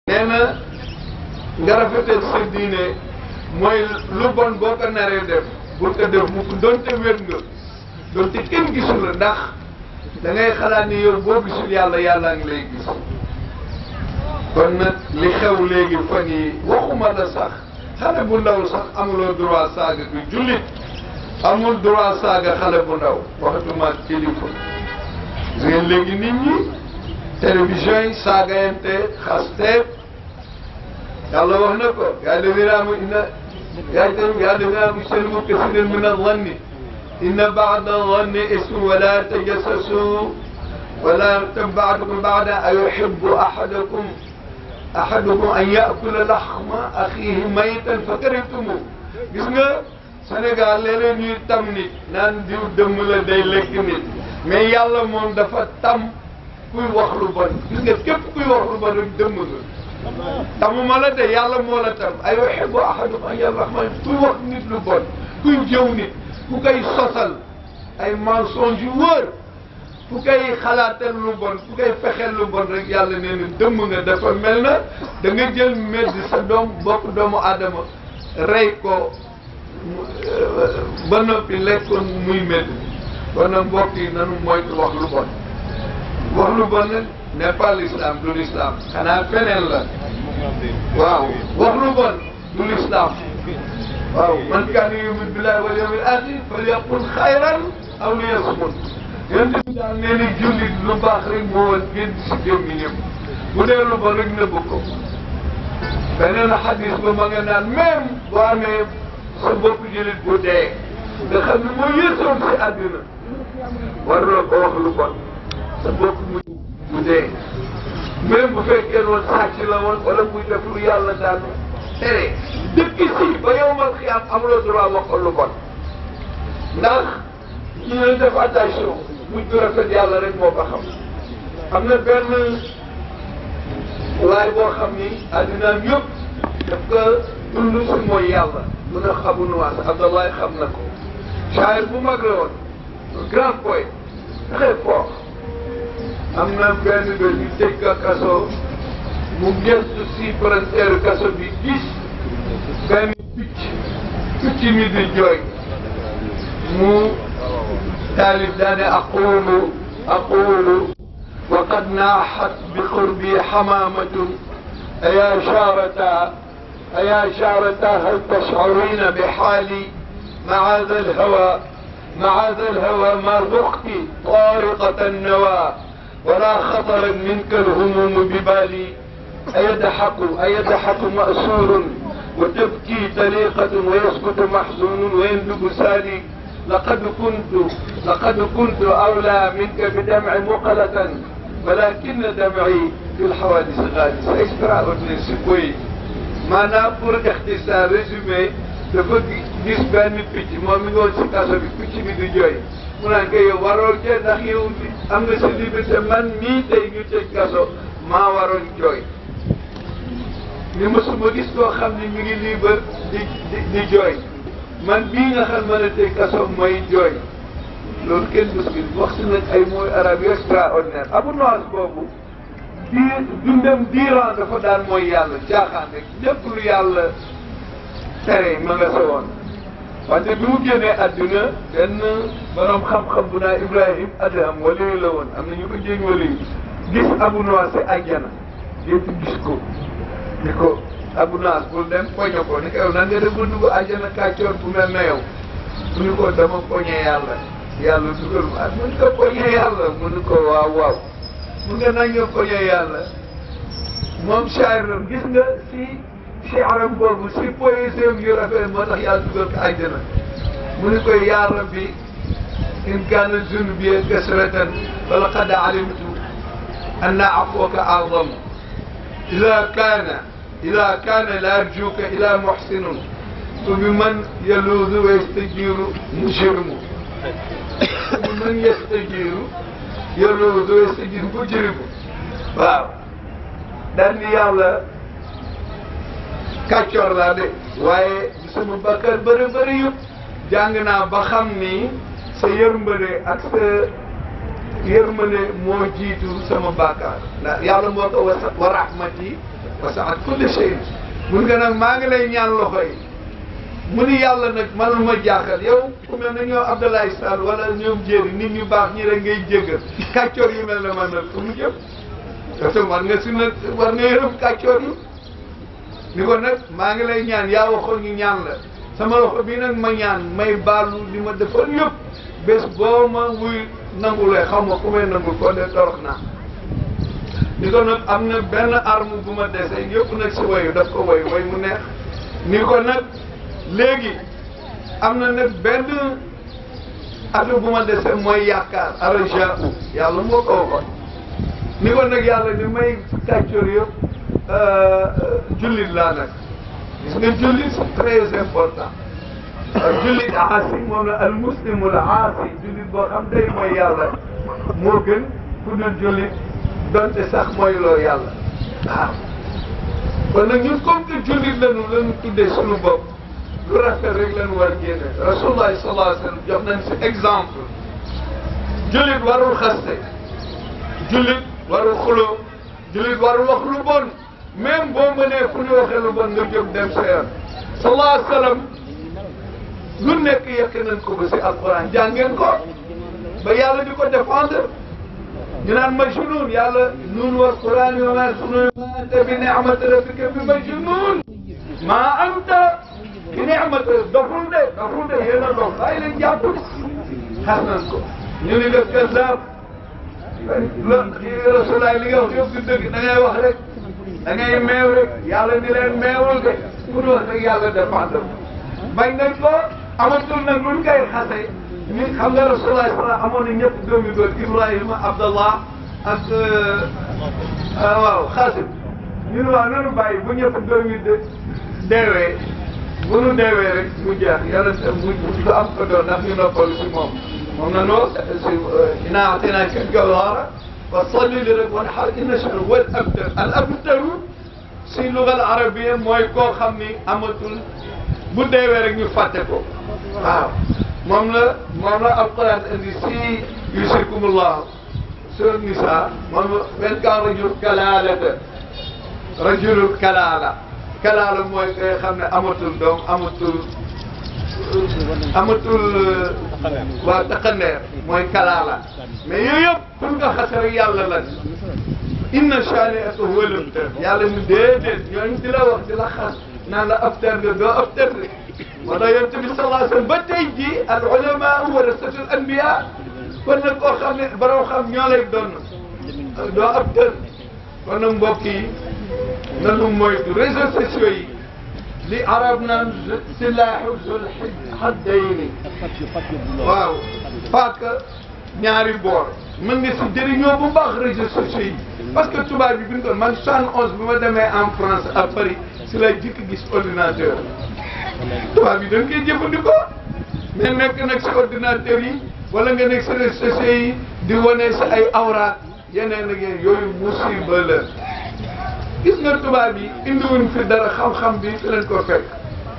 nee na nga rafetal sa diine mooy lu bon boo ko naree def bul ko def mukk donte wér nga donte kenn gisul la ndax da ngay xalaat ni yow boo gisul yàlla yàllaa ngi lay gis kon nag li xew léegi fan yi waxuma la sax xale bu ndaw sax amuloo droit saaga du jullit amul droit saaga xale bu ndaw waxatuma kilifa gis ngeen léegi nit ñi télévision yi saagayante xaste yàlla wax na ko yaa ladina aamanu inna yaa yaa ladina aamanu ijtanibu kasiiran mina zanni inna ba'da zanni ismun wa laa tajassasu wa laa yaghtab ba'dukum ba'dan ayuhibbu ahadukum ahadukum an ya'kula lahma akhihi maytan fakarihtumuuh gis nga Sénégal léeg-léeg ñuy tam nit naan diw dëmm la day lekk nit mais yàlla moom dafa tam kuy wax lu bon gis nga képp kuy wax lu bon rek dëmm nga tamuma la de yàlla moo la tam ay yuhibbu ahadukum an ya'kula lahma kuy wax nit lu bon kuy jëw nit ku koy sosal ay mensonge yu wóor ku koy xalaatal lu bon ku koy fexeel lu bon rek yàlla nee na dëmm nga dafa mel na da nga jël medd sa doom bokk doomu aadama rey ko ba noppi lekkoon muy medd kon nag mbokk yi nanu moytu wax lu bon wax lu bon nag n'est pas l'islam du l'islam xanaa feneen la waaw wax lu bon du l'islam waaw man kaana yu'minu billahi wal yawmil akhir falyaqul xayran aw liyasmut yéen bi daal nee na jullit lu baax rek moo woon génn si gémmiñam bu dee lu bon rek nëbb ko beneen xadis ba ma nga naan même boo amee sa bopp jullit bu dee nga xam ne moo yësoon si àddina war na ko wax lu bon sa bopp mu bu dee même bu fekkee woon sàcc la woon wala muy def lu yàlla daan tere dëkk si ba yow mal xiyaam amuloo droit wax ko lu bon ndax ñu ne def attention mujj bu rafet yàlla rek moo ko xam am na benn waay boo xam ni addinaam yëpp daf ko dund si mooy yàlla mun a xamu nuwaas Abdoulaye xam na ko shaayir bu mag la woon un grand poète très fort am na benn bés ñu tëj ko kaso mu gëstu si frontière kaso bi gis benn picc picc mi di jooy mu taalif daane aqulu aqulu wa qad naaxat bi qurbi xamaamatun ayaa shaarata ayaa shaarata hal tashcurina bi xaali macaada alhawa macaada alhawa ma ruqti طارقة النوى ولا خطرت منك الهموم ببالي أيضحك أيضحك مأسور وتبكي طليقة ويسكت محزون ويندب سالي لقد كنت لقد كنت أولى منك بدمع مقلة ولكن دمعي في الحوادث غالي c'est extraordinaire c'est poétique maanaam pour ixtisaar résumé dafa gis benn picc moom mi ngi woon si kaso bi picc bi di jooy mu naan ko yow waroo jooy ndax yow am nga sa liberté man mii tey ñu tëj kaso maa waroon jooy ni mosuma gis koo xam ne mi ngi libre di di di jooy man bii nga xam mën a tëj kaso mooy jooy loolu kenn mos gi wax si nag ay mooy arab yu extraordinaire abu noas boobu diir dundam diiran dafa daan mooy yàlla caaxaan rek lépp lu yàlla tere ma nga sa woon wante bi mu génnee adduna benn borom xam-xam bu naa Ibrahim Adham waliyu la woon am na ñu ko jéeg waliyu gis Abu Nawas si àjjana yëpp gis ko ni ko Abu Nawas bul dem poñe ko ni ko yow nan nga def ba dugg àjjana kàccoor bu mel na yow mu ni ko dama poñe yàlla yàlla dugal ma mu ni ko poñe yàlla mu ni ko waaw waaw mu nga nañ nga poñe yàlla moom shaayir gis nga si shi'ram boobu si poésie yu rafet moo tax yàlla dugal ko àjjana mu ni koy yaa rabbi in kaana zunubi kasratan fa laqad alimtu anna afwaka a'zam ida kaana ida kaana la arjuka ila muhsinun fa bi man yaluudu wa yastajiru mujrimu fa bi man yastajiru yaluudu wa yastajiru mujrimu waaw daal ni yàlla kàccoor laa de waaye sama bakkar bëri bëri yëpp jàng naa ba xam ni sa yërmande ak sa yërmande moo jiitu sama bàkkaar ndax yàlla moo ko wa wa rahmati wasaat kulli shay mun nga nag maa ngi lay ñaan loxo yi mu ni yàlla nag man ma jaaxal yow ku mel ne ñoom Abdoulaye Sall wala ñoom jéeri nit ñu baax ñi rek ngay jéggal kàccoor yu mel ne man nag fu mu jëm parce que war nga si nag war nga yërëm kàccoor yi ni ko nag maa ngi lay ñaan yaa waxoon ñu ñaan la sama loxo bii nag ma ñaan may baalu li ma defoon yëpp bés boo ma wuy nangulee xam ma ku may nangul ko de torox naa ni ko nag am na benn arme bu ma dese yëpp nag si wayu daf ko way way mu neex ni ko nag léegi am na nag benn atu bu ma dese mooy yaakaar araja yàlla moo ko waxoon ni ko nag yàlla ni may kàccoor yëpp jullit laa nag gis nga jullit c'est très important jullit aasi moom la al muslimul aasi jullit boo xam day mooy yàlla moo gën ku dul jullit donte sax mooy loo yàlla waaw kon nag ñun comme que jullit lañu lañu tuddee suñu bopp lu rafet rek lañu war génne rasulullah sallallahu alayhi wa sallam jox nañ si exemple jullit warul xaste jullit warul xuloo jullit warul wax lu bon même boo mënee fu ñu waxee lu bon nga jóg dem sa yoon sallallahu alayhi wa sallam lu nekk yekk nañ ko ba si alquran jàngeen ko ba yàlla di ko défendre ñu naan majnun yàlla nun wal quran wa ma sunun ma anta bi ni'mati rabbika bi majnun ma anta bi ni'mati doful de doful de yéen a dof bàyyi leen jàpp xas nañ ko ñu ni def kazaab la rasulaay li nga wax yëpp du dëgg da ngay wax rek da ngay meew rek yàlla ni leen meewul de pour wax rek yàlla défendre bañ nañ ko amatul nag luñ koy xase ñu xam nga rasulullah sala amoon na ñëpp doom yu góor Ibrahima Abdallah ak waaw Xaasim ñun waaw nanu bàyyi bu ñëpp doom yi de deewee bu nu deewee rek mu jeex yàlla mu du am ko doon ndax ñu noppalu si moom moom na noo si inaa ataynaaka al-kawsaara fa salli li rabbika wanhar inna shani'aka wal abtar al abtaru si lugal arabiya mooy koo xam ni amatul bu deewee rek ñu fàtte ko waaw moom la moom la alquran indi si yusikumullah sur nisa moom benn kaa rajul kalaalata rajulul kalaala kalaala mooy koy xam ne amatul doom amatul amatul waa taqandeer mooy kalaala mais yooyu yëpp pour nga xase rek yàlla la inna shani'aka huwal abtar yàlla ñu déedéet ñooñu di la wax di la xas naan la abtar nga doo abtar de moo tax yonent bi sallallahu alayhi wa sallam ba tey jii al ulama warasatul anbiya kon nag koo xam ne borom xam ñoo lay doon doo abtar kon nag mbokk yi nanu moytu réseaux sociaux yi li arab naan silaahu zul haddayni waaw paaka ñaari boor mën nga si jëriñoo bu baax réseaux sociaux yi parce que tubaab bi bi ñu doon man soixante onze bi ma demee en France à Paris si la jëkk gis ordinateur tubaab yi dañ koy jëfandikoo mais nekk nag si ordinateur yi wala nga nekk si réseaux sociaux yi di wane sa ay awraat yeneen ak yeneen yooyu musiba la gis nga tubaab yi indiwuñ fi dara xam-xam bi fi leen ko fekk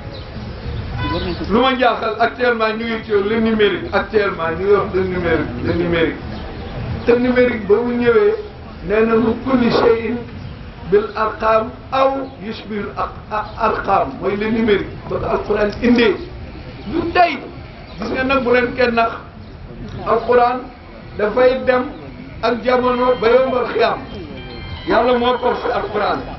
lu ma jaaxal actuellement ñu ngi ci le numérique actuellement ñu ngi wax le numérique le numérique te numérique ba mu ñëwee nee na mu kulli shay'in bil arqam aw yushbihul arqam mooy le numérique ba ko alquran indee du tey gis nga nag bu leen kenn nax alquran dafay dem ak jamono ba yombal xiyam yàlla moo ko si alquran